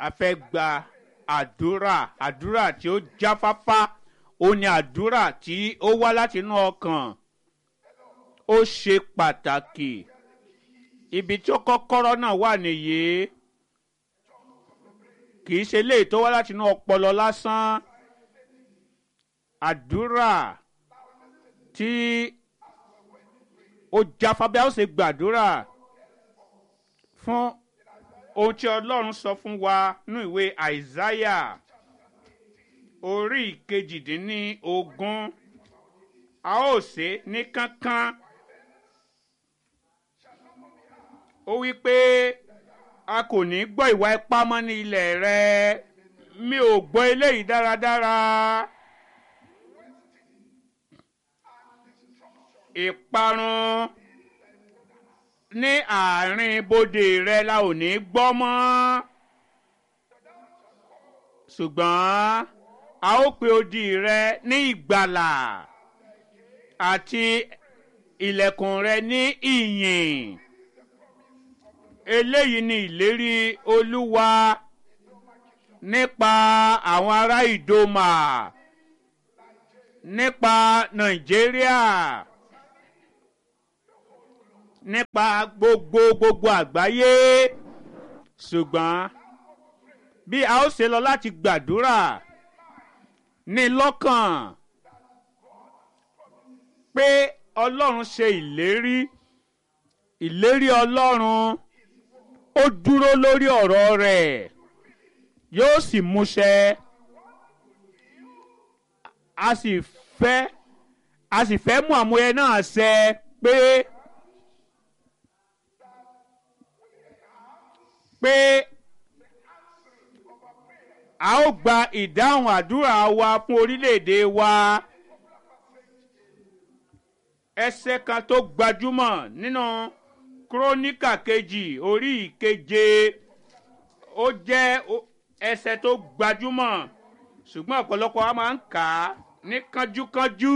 a fẹ́ gba àdúrà àdúrà tí ó jáfáfá ó ní àdúrà tí ó wá láti inú ọkàn ó ṣe pàtàkì ibi tí ó kọ́kọ́rọ́ náà wà nìyí kì í ṣe léyìí tó wá láti inú ọpọlọ lásán àdúrà tí ó jáfábí a ó ṣe gbàdúrà fún ohun tí ọlọ́run sọ fún wa ní ìwé àìsáyà orí ìkejìdínní ogún a ó ṣe ní kánkán ó wí pé a kò ní gbọ́ ìwà ipá mọ́ ní ilẹ̀ rẹ mi ò gbọ́ eléyìí dáradára. ìparun ní àárín bodè rẹ la ò ní gbọ́ mọ́ ṣùgbọ́n a ó pe odi rẹ ní ìgbàlà àti ilẹ̀kùn rẹ ní ìyìn eléyìí ni ìlérí olúwa nípa àwọn ará ìdòmà nípa nàìjíríà nípa gbogbo gbogbo àgbáyé ṣùgbọ́n bí a ó ṣe lọ láti gbàdúrà ní lọ́kàn pé ọlọ́run ṣe ìlérí ìlérí ọlọ́run ó dúró lórí ọ̀rọ̀ rẹ̀ yóò sì múṣẹ a sì fẹ́ a sì fẹ́ mú àmúyẹ náà ṣẹ pé pé a ó gba ìdáhùn àdúrà wa fún orílẹ̀-èdè wa ẹsẹ̀ kan tó gbajúmọ̀ nínú kúrónìkà kejì orí ìkeje ó jẹ́ ẹsẹ̀ tó gbajúmọ̀ ṣùgbọ́n ọ̀pọ̀lọpọ̀ wa máa ń kà á ní kánjúkánjú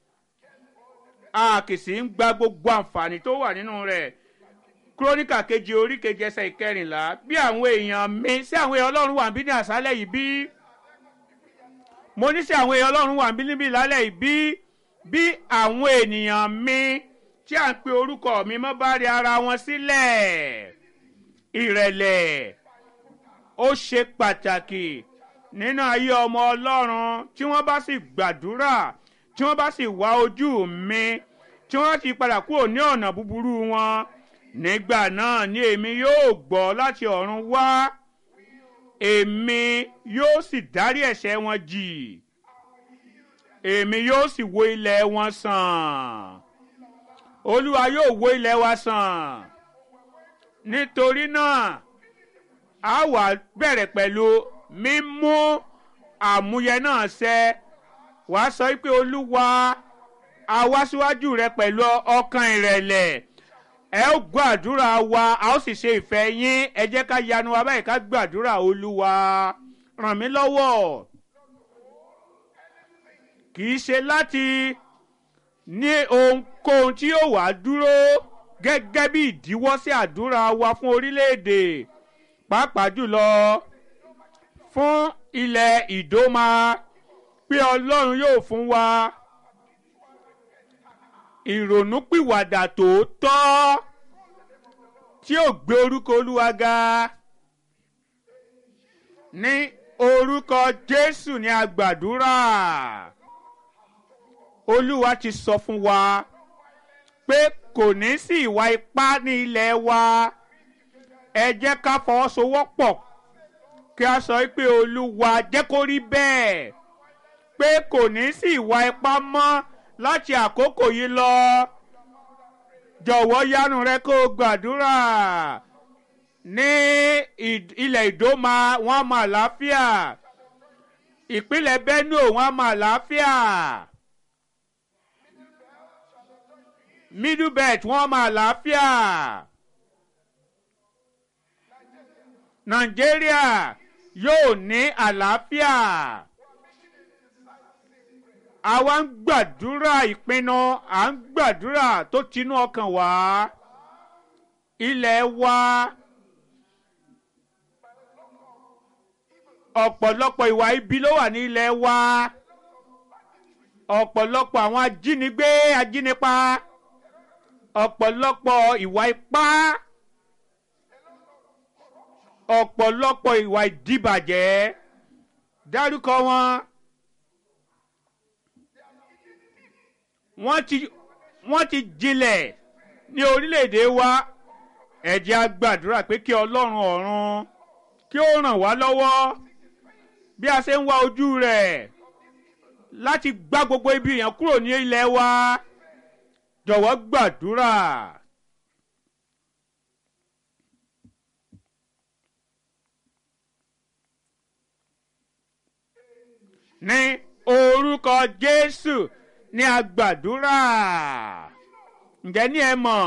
a kì í sì ń gba gbogbo àǹfààní tó wà nínú rẹ̀ kúrónìkà kejì orí kejì ẹsẹ̀ ìkẹrìnlá bí àwọn èèyàn mi sí àwọn èèyàn ọlọ́run wà bí ní àṣálẹ̀ yìí bí mo ní sí àwọn èèyàn ọlọ́run wà bí níbi ìlálẹ̀ yìí bí bí àwọn ènìyàn mi tí à ń pe orúkọ mi mọ́ bá rí ara wọn sílẹ̀ ìrẹ̀lẹ̀ ó ṣe pàtàkì nínú ayé ọmọ ọlọ́run tí wọ́n bá sì gbàdúrà tí wọ́n bá sì wá ojú mi tí wọ́n ti padà kúrò ní ọ̀nà búburú wọn nígbà náà ni èmi yóò gbọ́ láti ọ̀run wá èmi yóò sì dárí ẹ̀ṣẹ̀ wọn jì èmi yóò sì wo ilẹ̀ wọn sàn olúwa yóò wo ilẹ̀ wa sàn nítorí náà a wà bẹ̀rẹ̀ pẹ̀lú mímú àmúyẹ náà ṣẹ wàá sọ pé olúwa a wá síwájú rẹ pẹ̀lú ọkàn ìrẹ̀lẹ̀ ẹ ó gbàdúrà wa a ó sì ṣe ìfẹ́ yín ẹ jẹ́ ká yanu wa báyìí ká gbàdúrà olúwa ràn mí lọ́wọ́ kì í ṣe láti ní ohunkóhun tí yóò wá dúró gẹ́gẹ́ bí ìdíwọ́ sí àdúrà wa fún orílẹ̀-èdè pàápàá jùlọ fún ilẹ̀ ìdómà pé ọlọ́run yóò fún wa ìrònúpìwàdà tòótọ́ tí ó gbé orúkọ olúwa ga ní orúkọ jésù ní agbàdúrà olúwa ti sọ fún wa pé kò ní sí ìwà ipá ní ilẹ̀ wa ẹ jẹ́ ká fọwọ́sowọ́pọ̀ kí a sọ pé olúwa jẹ́ kó rí bẹ́ẹ̀ pé kò ní sí ìwà ipá mọ́ láti àkókò yìí lọ jọ̀wọ́ yánu rẹ kó o gbàdúrà ní ilẹ̀ ìdóma wọn mọ àlàáfíà ìpínlẹ̀ benue wọn mọ àlàáfíà middle belt wọn mọ àlàáfíà nàìjíríà yóò ní àlàáfíà àwa ń gbàdúrà ìpinnu à ń gbàdúrà tó tinú ọkàn wá ilẹ̀ wa ọ̀pọ̀lọpọ̀ ìwà ibi ló wà ní ilẹ̀ wa ọ̀pọ̀lọpọ̀ àwọn ajínigbé ajínipa ọ̀pọ̀lọpọ̀ ìwà ipá ọ̀pọ̀lọpọ̀ ìwà ìdíbàjẹ́ dárúkọ wọn wọ́n ti wọ́n ti jinlẹ̀ ní orílẹ̀-èdè wa ẹ jẹ́ á gbàdúrà pé kí ọlọ́run ọ̀run kí ó ràn wá lọ́wọ́ bí a ṣe ń wá ojú rẹ̀ láti gbá gbogbo ibi yẹn kúrò ní ilẹ̀ wa jọ̀wọ́ gbàdúrà. ní orúkọ jésù ní agbàdúrà ǹjẹ́ ní ẹ mọ̀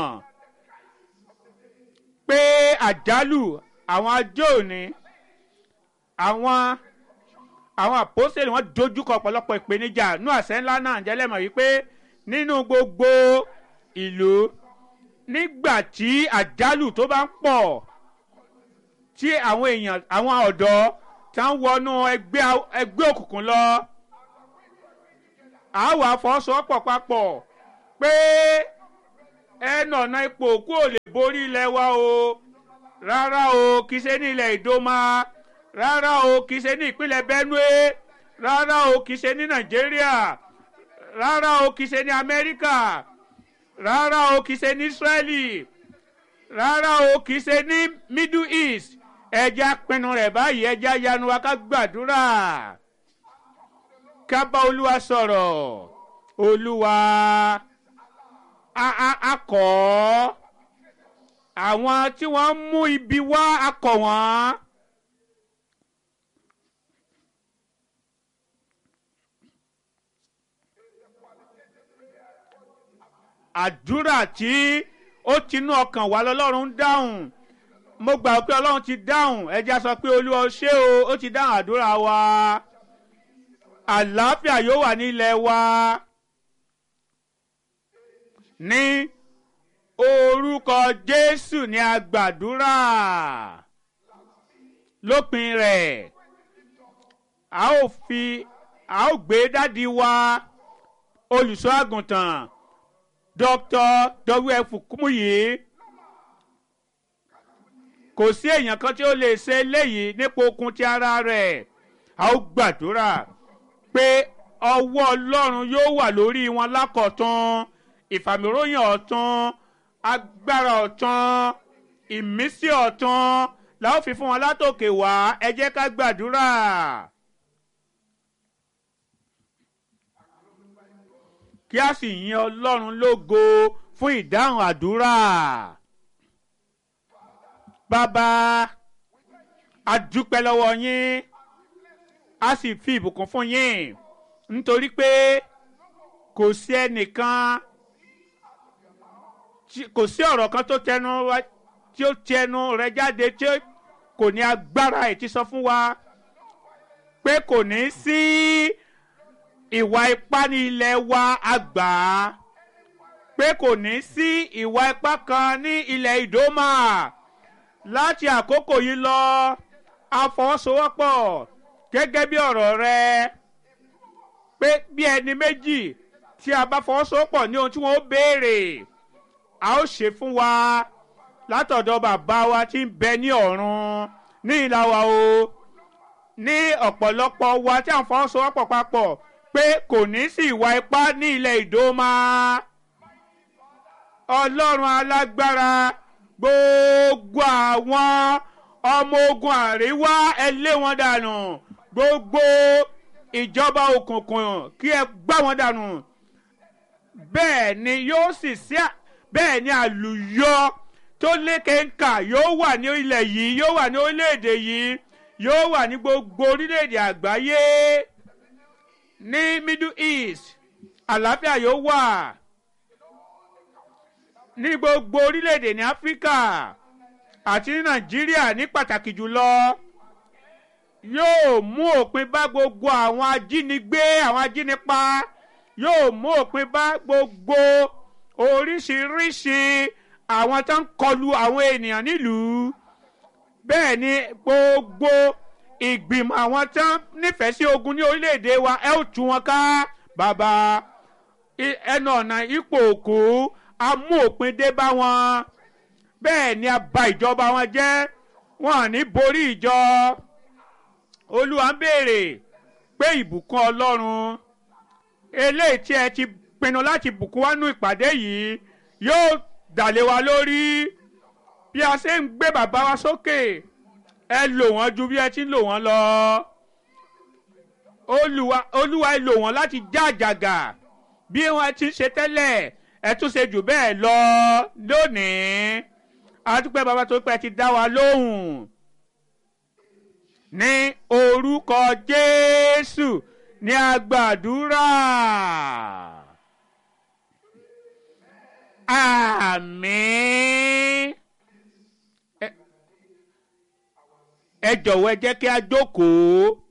pé àjálù àwọn ajó òní àwọn àwọn àpòsílẹ̀ wọn dojúkọ ọ̀pọ̀lọpọ̀ ìpèníjà nú àṣẹ ńlá náà ǹjẹ́ lẹ́mọ̀ wípé nínú gbogbo ìlú nígbà tí àjálù tó bá ń pọ̀ tí àwọn èèyàn àwọn ọ̀dọ́ tá ń wọnú ẹgbẹ́ ẹgbẹ́ òkùnkùn lọ àwọn àfọwọ́sowọ́pọ̀ papọ̀ pé ẹnà ọ̀nà ipò òkú ò lè borí ilẹ̀ wa o rárá o kì í ṣe ní ilẹ̀ ìdómà rárá o kì í ṣe ní ìpínlẹ̀ benue rárá o kì í ṣe ní nàìjíríà rárá o kì í ṣe ní amẹ́ríkà rárá o kì í ṣe ní israeli rárá o kì í ṣe ní middle east ẹja pinnu rẹ̀ báyìí ẹja yanu wa ká gbàdúrà ká bá olúwa sọ̀rọ̀ olúwa akọ̀ àwọn tí wọ́n mú ibi wá akọ̀ wọ́n. àdúrà tí ó tinú ọkàn wá lọ́lọ́run ń dáhùn mo gbà pé ọlọ́run ti dáhùn ẹja sọ pé olúwa ṣé o ó ti dáhùn àdúrà wa àlàáfíà yóò wà ní ilẹ̀ wa ní orúkọ jésù ní agbàdúrà lópin rẹ̀ a ó fi a ó gbé dádì wa olùṣọ́ àgùntàn dr wf kúmùyí kò sí èèyàn kan tí ó lè ṣe eléyìí nípa okun ti ara rẹ̀ a ó gbàdúrà pé ọwọ́ ọlọ́run yóò wà lórí wọn lákọ̀tún ìfàmìròyìn ọ̀tún agbára ọ̀tún ìmísí ọ̀tún la ó fi fún wọn látòkè wá ẹ jẹ́ ká gbàdúrà. kí a sì yin ọlọ́run lógo fún ìdáhùn àdúrà. bàbá a dúpẹ́ lọ́wọ́ yín a sì fi ìbùkún fún yín nítorí pé kò sí ẹnìkan kò sí ọ̀rọ̀ kan tó tẹnu tí ó tẹnu rẹ jáde tí kò ní agbára ẹ̀ ti sọ fún wa pé kò ní sí ìwà ipá ní ilẹ̀ wa àgbà pé kò ní sí ìwà ipá kan ní ilẹ̀ ìdómà láti àkókò yìí lọ àfọwọ́sowọ́pọ̀ gẹ́gẹ́ bí ọ̀rọ̀ rẹ pé bí ẹni méjì tí a bá fọwọ́sowọ́pọ̀ ní ohun tí wọ́n ó béèrè a ó ṣe fún wa látọ̀dọ̀ bàbá wa tí ń bẹ ní ọ̀run ní ìlà wa o ní ọ̀pọ̀lọpọ̀ wa tí à ń fọwọ́sowọ́pọ̀ papọ̀ pé kò ní sí ìwà ipá ní ilẹ̀ ìdómà ọlọ́run alágbára gbogbo àwọn ọmọ ogun àríwá ẹ lé wọn dànù gbogbo ìjọba òkùnkùn kí ẹ gbá wọn dànù bẹ́ẹ̀ ni yóò sì sí bẹ́ẹ̀ ni àlùyọ tó lékenkà yóò wà ní ilẹ̀ yìí yóò wà ní orílẹ̀-èdè yìí yóò wà ní gbogbo orílẹ̀-èdè àgbáyé ní middle east àlàáfíà yóò wà ní gbogbo orílẹ̀-èdè ní áfíríkà àti ní nàìjíríà ní pàtàkì jùlọ yóò mú òpin bá gbogbo àwọn ajínigbé àwọn ajínipa yóò mú òpin bá gbogbo oríṣiríṣi àwọn tó ń kọlu àwọn ènìyàn nílùú bẹ́ẹ̀ ni gbogbo ìgbìmọ̀ àwọn tán nífẹ̀ẹ́ sí ogun ní orílẹ̀-èdè wa ẹ ó tú wọn ká bàbá I- ẹnu ọ̀nà ipò òkú a mú òpin dé bá wọn bẹ́ẹ̀ ni a bà ìjọba wọn jẹ́ wọn ò ní borí ìjọ olúwa ń béèrè pé ìbùkún ọlọ́run eléyìí tí ẹ ti pinnu láti bùkún wá nú ìpàdé yìí yóò dàlé wa lórí bí a ṣe ń gbé bàbá wa sókè ẹ lò wọ́n ju bí ẹ ti ń lò wọ́n lọ olúwa olúwa ẹ lò wọ́n láti já àjàgà bí wọ́n ti ń ṣe tẹ́lẹ̀ ẹ tún ṣe jù bẹ́ẹ̀ lọ lónìí adúpẹ́ bàbá tó pẹ́ ti dá wa lóhùn ní orúkọ jésù ní agbàdúrà àmín ẹ ẹ jọ̀wọ́ ẹ jẹ́ kí a jókòó